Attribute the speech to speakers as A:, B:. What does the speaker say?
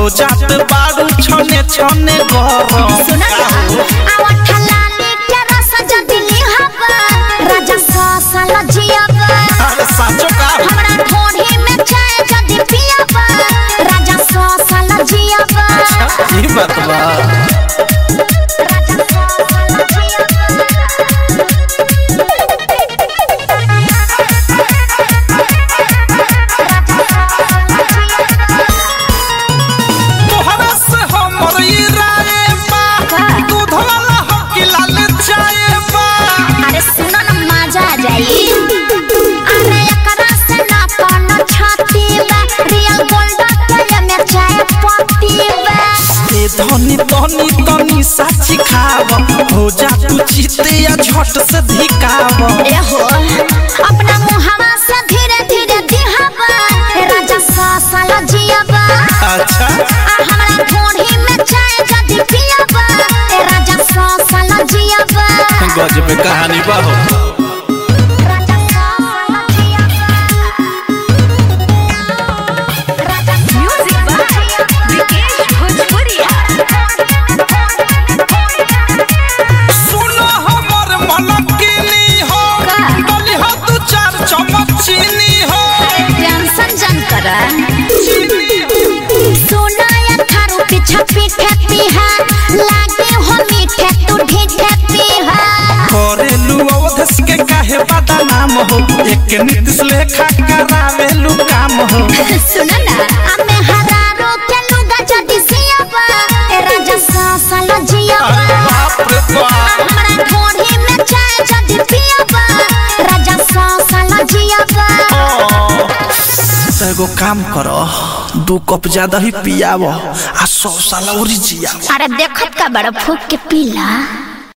A: हो जात बारू छने छने गरम
B: सुन आवा ठलाली के रस जदिली हवा राजा सासल जियबा
A: अरे साचो का
B: हमरा ढोढ़ी में चाय जदि पियबा राजा सासल जियबा
A: ई बात बा
B: राजा सासल
A: तोहरा से हमर ई राय बा
B: का?
A: दूध वाला हो कि लाल चाय बा
B: अरे सुनो न मजा आ जाई अरे एकरा से ना कोनो छाती बा रियल गोल्ड के में चाय पत्ती बा
A: ए धनी धनी तनी साची खाव हो जा तू चिते या झट से धिकाव
B: एहो अपना मुहावा से धीरे धीरे दिहावा ए राजा सासल जियाबा
A: अच्छा
B: आ हमरा ढोढ़ी में चाय जदि पियाबा ए राजा सासल जियाबा
A: गजब कहानी बा हो
B: राजा सासल जियाबा राजा म्यूजिक बाय विकेश भोजपुरिया
A: सुनो हमर मन किनी हो
B: का?
A: डली हो तू चार चम्मच चीनी हो
B: टेंशन जन करा
A: चीनी
B: सोना या थारू पीछा पीठे पीहा लागे हो मीठे तू ढीठे पीहा
A: करेलू अवधस के काहे बता नाम हो एक नीतिश लेखा करावेलू काम हो
B: सुन ना हमें हरारो के लुगा जदी सियाबा ए राजा सासल जियाबा
A: अरे बाप रे बाप
B: हमरा ढोढ़ी में चाय जदी पियाबा राजा सासल जियाबा
A: तो एगो काम करो दू कप ज्यादा ही पियाव आ सौ साल और जियाव
B: अरे देखत का बड़ा फूक के पीला